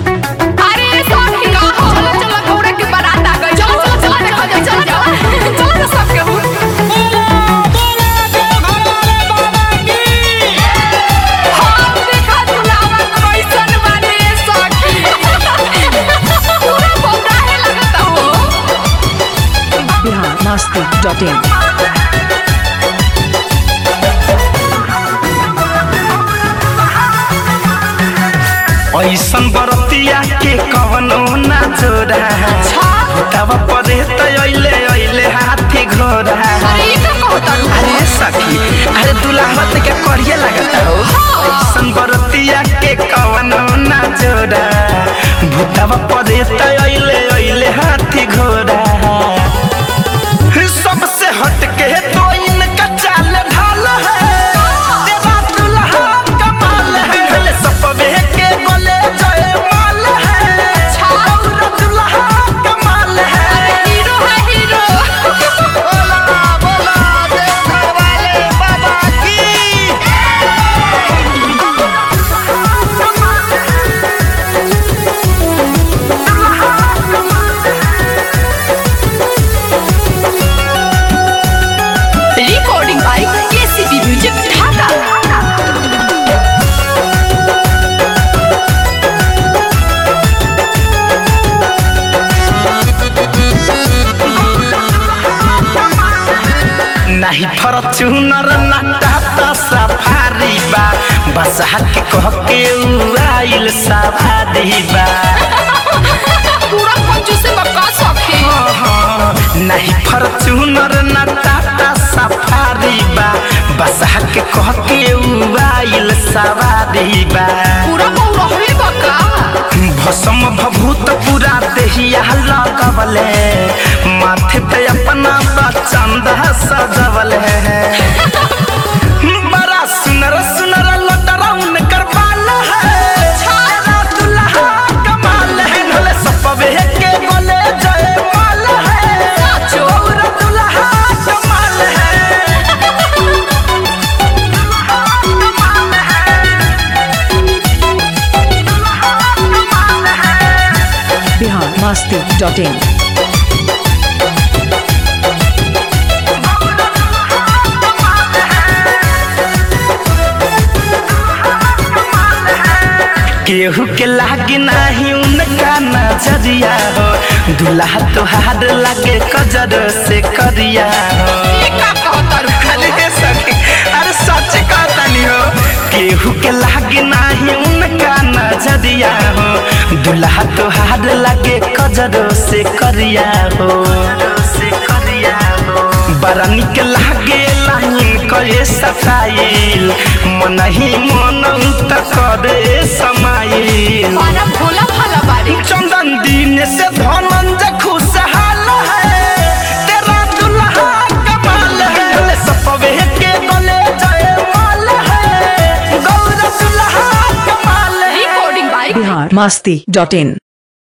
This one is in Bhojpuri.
अरे सखी का हो चलो चलो गौरा के बारात आ गई चलो चलो चलो देखो जाओ चलो चलो चलो ना सबके हो हम देखा दुलावा कैसन बानी सखी पूरा बौराहे लगता हो बिहार मस्ती डॉट इन ऐसन बरतिया के कवनो ना जोड़ा तब परे त अइले अइले हाथी घोड़ा अरे ये का कहता रू अरे सखी अरे दुलावत के करिए लगता हो ऐसन बरतिया के कवनो ना जोड़ा भूतवा परे त अइले अइले हाथी घोड़ा सबसे हट के तो इनका चाल ढाल है तेरा दुल्हा कमाल है भले सपवे के बोले जय माल है और दुल्हा कमाल है हीरो है हीरो बोला बोला देवघर वाले बाबा की रिकॉर्डिंग बाय केसीबी म्यूजिक ढाका नहीं फॉर्च्यूनर ना टाटा सफारी बा बस के कह के उड़ाइल सवारी बा पूरा पंचू से बका सखी नहीं फॉर्च्यूनर ना टाटा सफारी बा बस के कह के उड़ाइल सवारी बा पूरा बौरा हुई बका भसम भभूत पूरा देहिया लगवले माथे पे अपना चंदा सजवले बड़ा सुनर सुनर लटरा उनकर बाल है छाया दुल्हा कमाल है भले सपवे के बोले जय माल है चोर दुल्हा कमाल है बिहार मस्ती डॉट इन केहू के लागे नाही उनका नजरिया हो दुल्हा तोहार लागे कजर से करिया हो ये का कहता रू अरे सखी अरे सच कहतनी हो केहू के लागे नाही उनका नजरिया हो दुल्हा तोहार लागे कजर से करिया हो से करिया हो बड़ा निक लागे लाइन करे सताइल मन ही मन त करे समाइल मारा भोला भाला बारी चंदन दिन से धनंजय खुशहाल है तेरा दुल्हा कमाल है ले सपवे के गले जय माल है गौर दुल्हा कमाल है recording by Bihar Masti dot in